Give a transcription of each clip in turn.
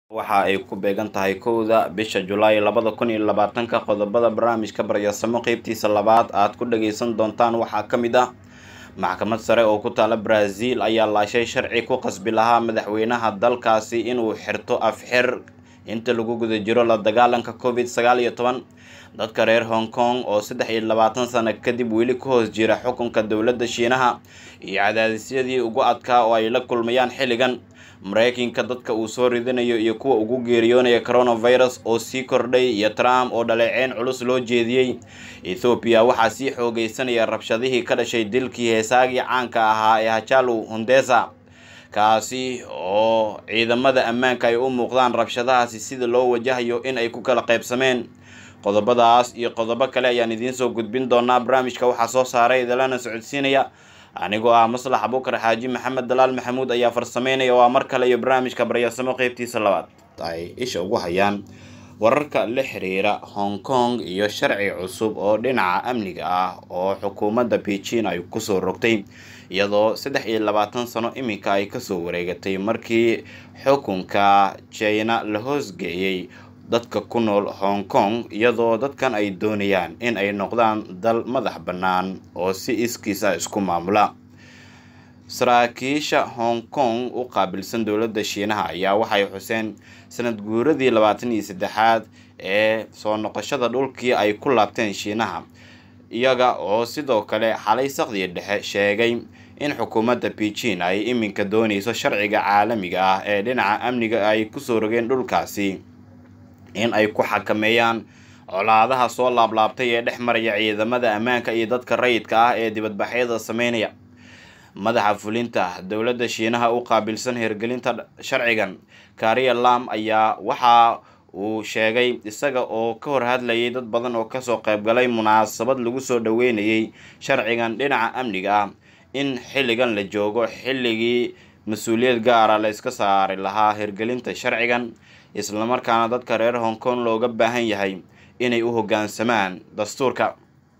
waxa ay ku beegan tahay kowda bisha julaay labada kun iyo labaatanka qodobada barnaamijka baryasamo qeybtiisa labaad aad ku dhageysan doontaan waxaa ka mid ah maxkamad sare oo ku taala brazil ayaa laashay sharci ku qasbi lahaa madaxweynaha dalkaasi inuu xirto afxir inta lagu guda jiro la dagaalanka covid sagaal iyo toban dadka reer hong kong oo saddex iyo labaatan sano kadib weli ku hoos jira xukunka dowladda shiinaha iyo cadaadisyadii ugu adkaa oo ay la kulmayaan xilligan mareykanka dadka uu soo ridanayo iyo kuwa ugu geeriyoonaya coronavirus oo sii kordhay iyo trump oo dhaleeceyn culus loo jeediyey ethoobiya waxaa sii xoogeysanaya rabshadihii ka dhashay dilkii heesaagii caanka ahaa ee hajalu hundesa kaasi oo ciidamada ammaanka ay u muuqdaan rabshadahaasi sida loo wajahayo in ay ku kala qaybsameen qodobadaas iyo qodobo kale ayaan idiin soo gudbin doonaa barnaamijka waxaa soo saaray idalana socodsiinaya anigoo ah maslax abuukar xaaji maxamed dalaal maxamuud ayaa farsameynaya waa mar kale iyo barnaamijka baryasamo qeybtiisa labaad ay isha ugu hayaan wararka la xiriira hong kong iyo sharci cusub oo dhinaca amniga ah oo xukuumadda beijing ay kusoo rogtay iyadoo saddex iyo labaatan sano iminka ay kasoo wareegatay markii xukunka china la hoosgeeyey dadka ku nool hong kong iyadoo dadkan ay doonayaan in ay noqdaan dal madax bannaan oo si iskiisa isku maamula saraakiisha hong kong u qaabilsan dowladda shiinaha ayaa waxay xuseen sanad guuradii labaatan iyo saddexaad ee soo noqoshada dhulkii ay ku laabteen shiinaha iyaga oo sidoo kale xalay saqdiya dhexe sheegay in xukuumadda beijing ay iminka dooneyso sharciga caalamiga ah ee dhinaca amniga ay kusoo rogeen dhulkaasi in ay ku xakameeyaan colaadaha soo laablaabtay ee dhex maraya ciidamada ammaanka iyo dadka rayidka ah ee dibadbaxyada sameynaya madaxa fulinta dowladda shiinaha u qaabilsan hirgelinta sharcigan kariya lam ayaa waxa uu sheegay isaga oo ka hor hadlayay dad badan oo kasoo qaybgalay munaasabad lagu soo dhaweynayay sharcigan dhinaca amniga ah in xilligan la joogo xilligii mas-uuliyad gaara la iska saari lahaa hirgelinta sharcigan islamarkaana dadka reer hong kong looga baahan yahay inay u hoggaansamaan dastuurka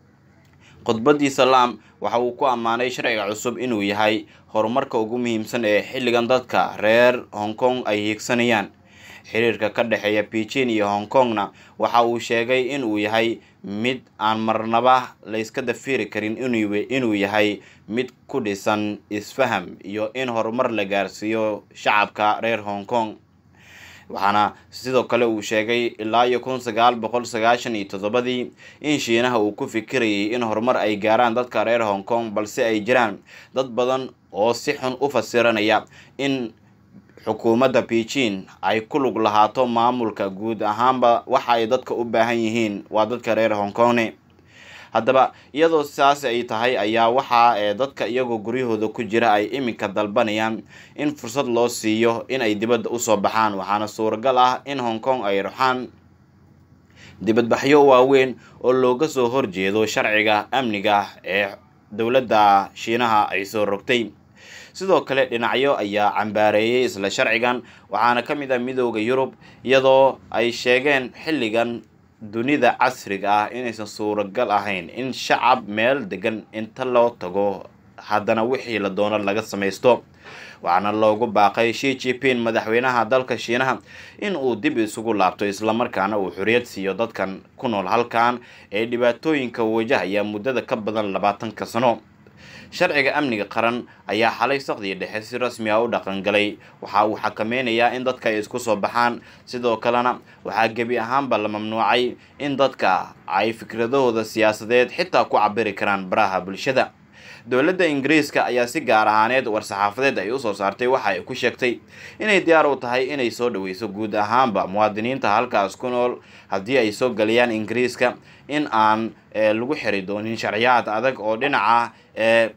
khudbaddii salaam waxa uu ku ammaanay sharciga cusub inuu yahay horumarka ugu muhiimsan ee xilligan dadka reer hong kong ay hiigsanayaan xiriirka ka dhexeeya beijing iyo hong kongna waxa uu sheegay inuu yahay mid aan marnaba layska dafiri karin inuu yahay mid ku dhisan isfaham iyo in horumar la gaarsiiyo shacabka reer hong kong waxaana sidoo kale uu sheegay ilaa iyo kun sagaal boqol sagaashan iyo toddobadii in shiinaha uu ku fikirayay in horumar ay gaaraan dadka reer hong kong balse ay jiraan dad badan oo si xun u fasiranaya in xukuumadda beijing ay ku lug lahaato maamulka guud ahaanba waxa ay dadka u baahan yihiin waa dadka reer hong kongne haddaba iyadoo sidaas ay tahay ayaa waxaa ee dadka iyagoo guryahooda ku jira ay iminka dalbanayaan in fursad loo siiyo in ay dibadda usoo baxaan waxaana suuragal ah in hong kong ay ruxaan dibadbaxyo waaweyn oo looga soo horjeedo sharciga amniga ee dowladda shiinaha ay soo rogtay sidoo kale dhinacyo ayaa cambaareeyay isla sharcigan waxaana ka mid ah midooda yurub iyadoo ay sheegeen xilligan dunida casriga ah inaysan suuragal ahayn in shacab meel degan inta loo tago haddana wixii la doono laga samaysto waxaana loogu baaqay shi jipin madaxweynaha dalka shiinaha in uu dib isugu laabto islamarkaana uu xoriyad siiyo dadkan ku nool halkan ee dhibaatooyinka wajahaya muddada ka badan labaatanka sano sharciga amniga qaran ayaa xalay saqdiya dhexe si rasmi ah u dhaqangalay waxa uu xakameynayaa in dadka ay isku soo baxaan sidoo kalena waxaa gebi ahaanba la mamnuucay in dadka ay fikradahooda siyaasadeed xitaa ku cabiri karaan baraha bulshada dowladda ingiriiska ayaa si gaar ahaaneed war-saxaafadeed ay usoo saartay waxa ay ku sheegtay inay diyaar u tahay inay soo dhaweyso guud ahaanba muwaadiniinta halkaas ku nool haddii ay soo galayaan ingiriiska in aan lagu xiri doonin sharciyaad adag oo dhinaca ee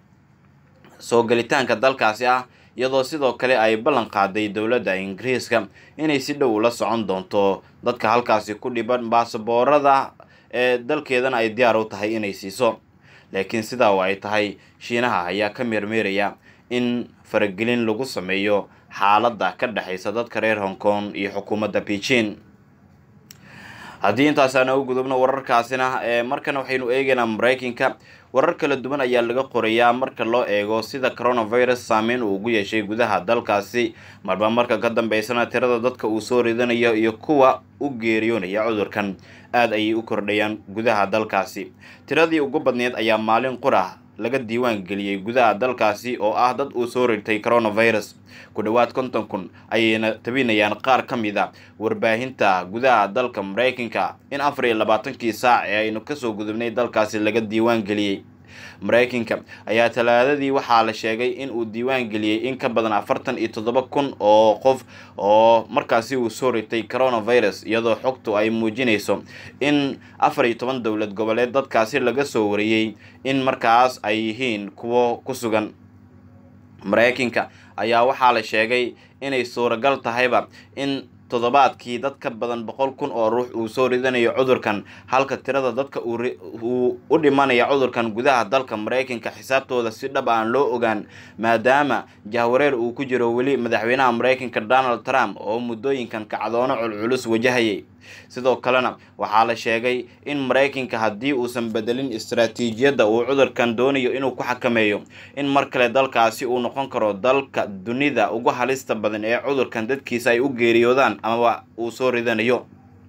soo galitaanka dalkaasi ah iyadoo sidoo kale ay ballan qaaday dowladda ingiriiska inay si dhow la socon doonto dadka halkaasi ku dhiban baasaboorada ee dalkeedana ay diyaar u tahay inay siiso laakiin sidaa oo ay tahay shiinaha ayaa ka meermeeraya in faragelin lagu sameeyo xaaladda ka dhexaysa dadka reer hong kong iyo xukuumadda beijing haddii intaas aan u gudubno wararkaasina markana waxaynu eegaynaa maraykanka warar kala duwan ayaa laga qorayaa marka loo eego sida coronavirus saameyn uu ugu yeeshay gudaha dalkaasi marba marka ka dambeysana tirada dadka uu soo ridanayo iyo kuwa u geeriyoonaya cudurkan aada ayay u kordhayaan gudaha dalkaasi tiradii ugu badneed ayaa maalin qura laga diiwaan geliyey gudaha dalkaasi oo ah dad uu soo rirtay coronavirus ku dhowaad konton kun ayayna tabinayaan qaar ka mid a warbaahinta gudaha dalka maraykanka in afar iyo labaatankii saac ee aynu kasoo gudubnay dalkaasi laga diiwaan geliyey maraykanka ayaa talaadadii waxaa la sheegay in uu diiwaan geliyey in ka badan afartan iyo toddoba kun oo qof oo markaasi uu soo ritay coronavirus iyadoo xogtu ay muujinayso in afar iyo toban dowlad goboleed dadkaasi laga soo wariyey in markaas ay yihiin kuwo ku sugan maraykanka ayaa waxaa la sheegay inay suuragal tahayba in toddobaadkii dad ka badan boqol kun oo ruux uu soo ridanayo cudurkan halka tirada dadka uu u dhimanaya cudurkan gudaha dalka maraykanka xisaabtooda si dhab aan loo ogaan maadaama jahwareer uu ku jiro weli madaxweynaha maraykanka donald trump oo muddooyinkan kacdoono culculus wajahayay sidoo kalena waxaa la sheegay in maraykanka haddii uusan bedelin istaraatiijiyadda uu cudurkan doonayo inuu ku xakameeyo in mar kale dalkaasi uu noqon karo dalka dunida ugu halista badan ee cudurkan dadkiisa ay u geeriyoodaan amaba uu soo ridanayo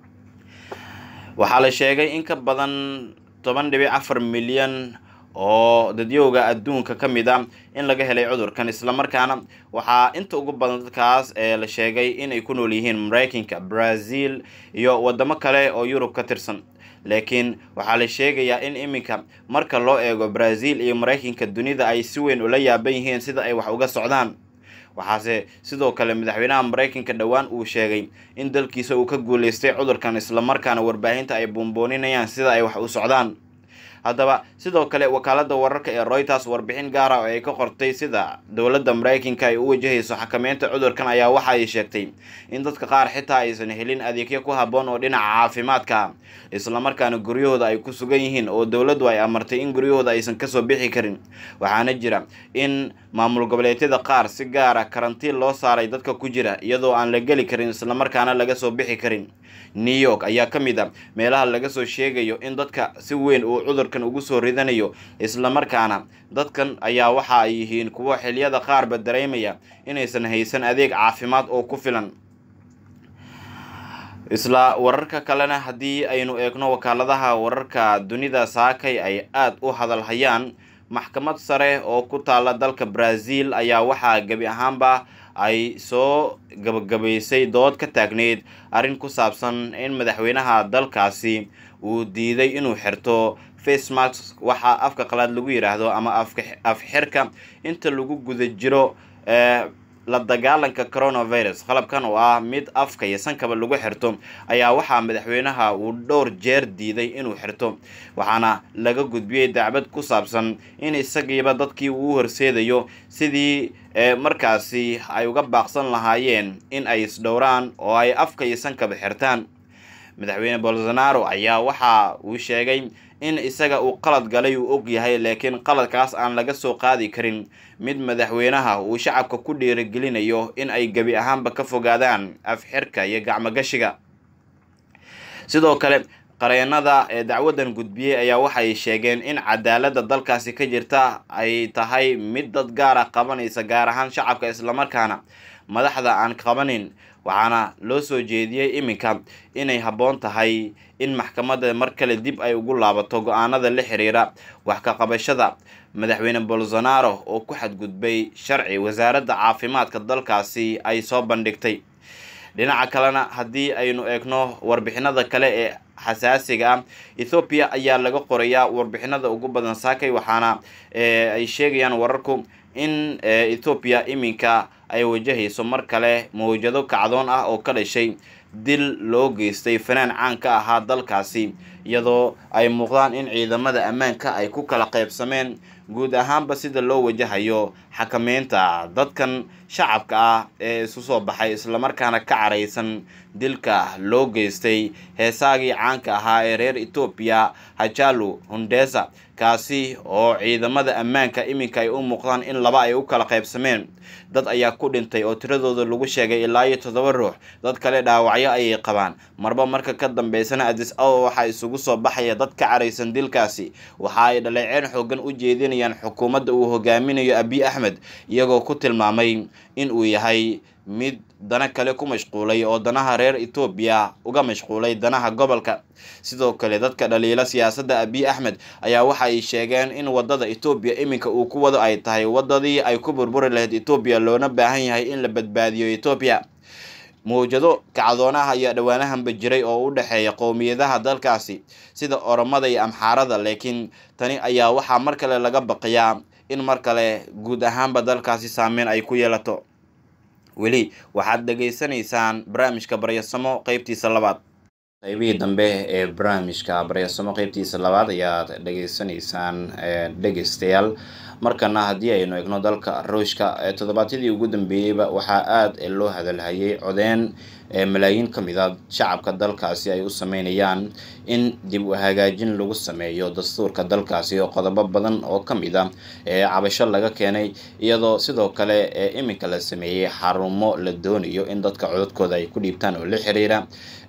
waxaa la sheegay in ka badan toban dhibic afar milyan oo dadyowga adduunka ka mid a in laga helay cudurkan islamarkaana waxaa inta ugu badan dadkaas ee la sheegay inay ku nool yihiin maraykanka brazil iyo wadamo kale oo yurub ka tirsan laakiin waxaa la sheegayaa in iminka marka loo eego brazil iyo maraykanka dunida ay si weyn ula yaaban yihiin sida ay wax uga socdaan waxaase sidoo kale madaxweynaha maraykanka dhowaan uu sheegay in dalkiisa uu ka guuleystay cudurkan islamarkaana warbaahinta ay buunbooninayaan sida ay wax u socdaan haddaba sidoo kale wakaalada wararka ee royters warbixin gaara oo ay ka qortay sida dowladda maraykanka ay u wajahayso xakameynta cudurkan ayaa waxa ay sheegtay in dadka qaar xitaa aysan helin adeegyo ku habboon oo dhinaca caafimaadka islamarkaana guryahooda ay ku sugan yihiin oo dowladdu ay amartay in guryahooda aysan kasoo bixi karin waxaana jira in maamul goboleedyada qaar si gaara karantiin loo saaray dadka ku jira iyadoo aan la geli karin islamarkaana laga soo bixi karin new york ayaa ka mid a meelaha laga soo sheegayo in dadka si weyn uu cudurkan ugu soo ridanayo islamarkaana dadkan ayaa waxa ay yihiin kuwo xiliyada qaarba dareemaya inaysan haysan adeeg caafimaad oo ku filan isla wararka kalena haddii aynu eegno wakaaladaha wararka dunida saakay ay aada u hadalhayaan maxkamad sare oo ku taala dalka brazil ayaa waxaa gebi ahaanba ay soo gabagabaysay dood ka taagneyd arrin ku saabsan in madaxweynaha dalkaasi uu diiday inuu xirto facemask waxaa afka qalaad lagu yidhaahdo ama afxirka inta lagu guda jiro la dagaalanka coronavirus qalabkan oo ah mid afka iyo sankaba lagu xirto ayaa waxaa madaxweynaha uu dhowr jeer diiday inuu xirto waxaana laga gudbiyey dacbad ku saabsan in isagiiba dadkii uu horseedayo sidii markaasi ay uga baaqsan lahaayeen in ay isdhowraan oo ay afka iyo sankaba xirtaan madaxweyne bolsonaro ayaa waxa uu sheegay in isaga uu qalad galay uu og yahay laakiin qaladkaas aan laga soo qaadi karin mid madaxweynaha uu shacabka ku dhiirigelinayo in ay gebi ahaanba ka fogaadaan afxirka iyo gacmogashiga sidoo kale qareenada ee dacwadan gudbiyey ayaa waxay sheegeen in cadaaladda dalkaasi ka jirta ay tahay mid dad gaara qabanaysa gaar ahaan shacabka islamarkaana madaxda aan qabanin waxaana loo soo jeediyey iminka inay habboon tahay in maxkamadda mar kale dib ay ugu laabato go-aanada la xiriira wax ka qabashada madaxweyne bolsonaro oo ku xadgudbay sharci wasaaradda caafimaadka dalkaasi ay soo bandhigtay dhinaca kalena haddii aynu eegno warbixinada kale ee xasaasiga ah ethoobiya ayaa laga qorayaa warbixinada ugu badan saakay waxaana ay sheegayaan wararku in ethoobiya iminka ay wajahayso mar kale mawjado kacdoon ah oo ka dhashay dil loo geystay fanaan caan ka ahaa dalkaasi iyadoo ay muuqdaan in ciidamada ammaanka ay ku kala qaybsameen guud ahaanba sida loo wajahayo xakameynta dadkan shacabka ah ee isu soo baxay islamarkaana ka caraysan dilka loo geystay heesaagii caanka ahaa ee reer etoobiya hajalu hundesa kaasi oo ciidamada ammaanka iminka ay u muuqdaan in laba ay u kala qaybsameen dad ayaa ku dhintay oo tiradooda lagu sheegay ilaa iyo toddoba ruux dad kale dhaawacyo dibadbaxyo ayay qabaan marba marka ka dambeysana adis awa waxaa isugu soo baxaya dad ka caraysan dilkaasi waxa ay dhaleeceen xoogan u jeedinayaan xukuumadda uu hogaaminayo abiy axmed iyagoo ku tilmaamay in uu yahay mid dana kale ku mashquulay oo danaha reer etoobiya uga mashquulay danaha gobolka sidoo kale dadka dhaliila siyaasadda abiy axmed ayaa waxa ay sheegeen in wadada etoobiya iminka uu ku wado ay tahay wadadii ay ku burburi lahayd etoobiya loona baahan yahay in la badbaadiyo etoobiya mawjado kacdoonaha ayaa dhowaanahanba jiray oo u dhexeeya qowmiyadaha dalkaasi sida oromada iyo amxaarada laakiin tani ayaa waxaa mar kale laga baqiyaa in mar kale guud ahaanba dalkaasi saameyn ay ku yeelato weli waxaad dhegaysanaysaan barnaamijka baryasamo qeybtiisa labaad qaybihii dambe ee barnaamijka baryasamo qeybtiisa labaad ayaad dhegaysanaysaan dhegeystayaal markana haddii aynu egno dalka ruushka toddobaadyadii ugu dambeeyeyba waxaa aada loo hadalhayay codeen malaayiin ka mid a shacabka dalkaasi ay u sameynayaan in dib u hagaajin lagu sameeyo dastuurka dalkaasi oo qodobo badan oo ka mid a cabasho laga keenay iyadoo sidoo kale iminka la sameeyey xarumo la doonayo in dadka codadkooda ay ku dhiibtaan oo la xiriira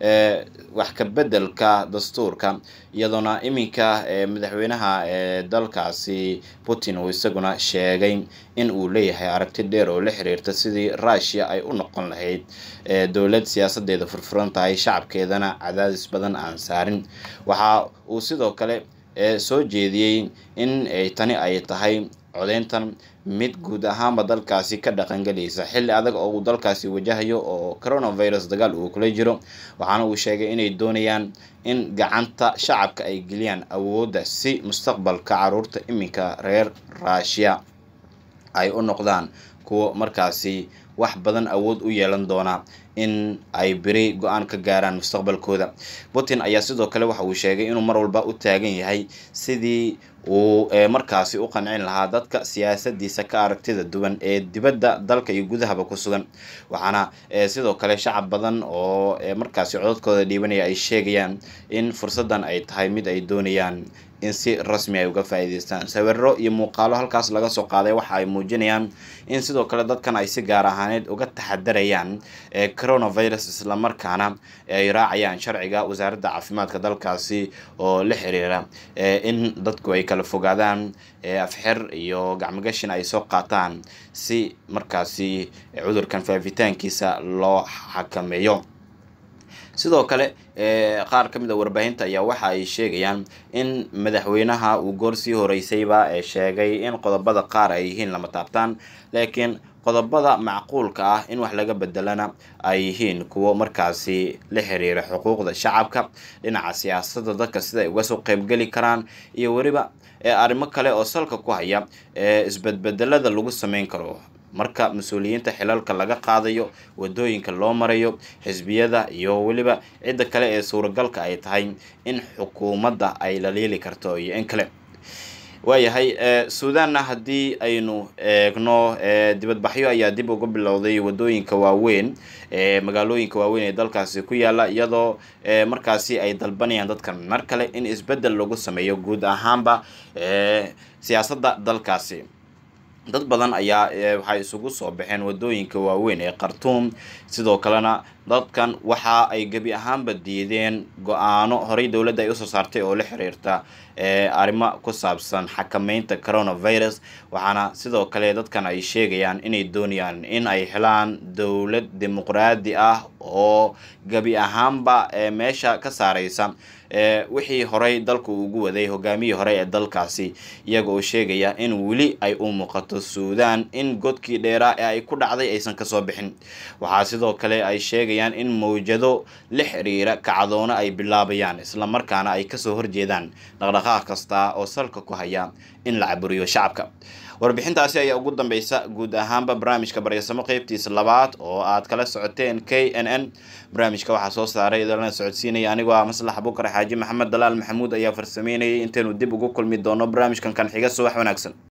wax ka bedelka dastuurka iyadoona iminka madaxweynaha dalkaasi putin uu isaguna sheegay in uu leeyahay aragti dheer oo la xiriirta sidii rushia ay u noqon lahayd dowlad siyaasadeeda furfuran tahay shacabkeedana cadaadis badan aan saarin waxa uu sidoo kale soo jeediyey in tani ay tahay codeyntan mid guud ahaanba dalkaasi ka dhaqangelaysa xilli adag oo uu dalkaasi wajahayo oo coronavirus dagaal uu kula jiro waxaana uu sheegay inay doonayaan in gacanta shacabka ay geliyaan awoodda si mustaqbalka caruurta iminka reer rushia ay u noqdaan kuwo markaasi wax badan awood u yeelan doona in ay beri go-aan ka gaaraan mustaqbalkooda putin ayaa sidoo kale waxa uu sheegay inuu mar walba u taagan yahay sidii uu markaasi u qancin lahaa dadka siyaasadiisa ka aragtida duwan ee dibadda dalka iyo gudahaba ku sugan waxaana sidoo kale shacab badan oo markaasi codadkooda dhiibanaya ay sheegayaan in fursaddan ay tahay mid ay doonayaan in si rasmi ay uga faa'iideystaan sawiro iyo muuqaalo halkaas laga soo qaaday waxa ay muujinayaan in sidoo kale dadkan ay si gaar ahaaneed uga taxadarayaan coronavirus islamarkaana ay raacayaan sharciga wasaaradda caafimaadka dalkaasi oo la xiriira in dadku ay kala fogaadaan afxir iyo gacmogashin ay soo qaataan si markaasi cudurkan faafitaankiisa loo xakameeyo sidoo kale qaar ka mid a warbaahinta ayaa waxa ay sheegayaan in madaxweynaha uu goor sii horeysayba sheegay in qodobada qaar ay yihiin lama taabtaan laakiin qodobada macquulka ah in wax laga bedelana ay yihiin kuwo markaasi la xiriira xuquuqda shacabka dhinaca siyaasadda dadka sida ay uga soo qeybgeli karaan iyo weliba arrimo kale oo salka ku haya isbedbedelada lagu sameyn karo marka mas-uuliyiinta xilalka laga qaadayo wadooyinka loo marayo xisbiyada iyo weliba cidda kale ee suuragalka ay tahay in xukuumadda ay laliili karto iyo in kale waayahay suudanna haddii aynu eegno dibadbaxyo ayaa dib uga bilowday wadooyinka waaweyn ee magaalooyinka waaweyn ee dalkaasi ku yaala iyadoo markaasi ay dalbanayaan dadkan mar kale in isbeddel lagu sameeyo guud ahaanba siyaasadda dalkaasi dad badan ayaa waxay isugu soo baxeen wadooyinka waaweyn ee khartuum sidoo kalena dadkan waxa ay gebi ahaanba diideen go-aano horey dowladda ay usoo saartay oo la xiriirta arrimo ku saabsan xakameynta coronavirus waxaana sidoo kale dadkan ay sheegayaan inay doonayaan in ay helaan dowlad dimuqraadi ah oo gebi ahaanba meesha ka saareysa wixii horey dalku ugu waday hogaamiyii hore ee dalkaasi iyaga oo sheegaya in weli ay u muuqato suudan in godkii dheeraa ee ay ku dhacday aysan kasoo bixin waxaa sidoo kale ay sheegayaan in mawjado la xiriira kacdoono ay bilaabayaan islamarkaana ay kasoo horjeedaan dhaqdhaqaaq kasta oo salka ku haya in la caburiyo shacabka warbixintaasi ayaa ugu dambeysa guud ahaanba barnaamijka baryasamo qeybtiisa labaad oo aad kala socoteen k n n barnaamijka waxaa soo saaray idalana socodsiinaya anigoo ah maslax bukar xaaji maxamed dalaal maxamuud ayaa farsameynayay intaynu dib ugu kulmi doono barnaamijkan kan xiga subax wanaagsan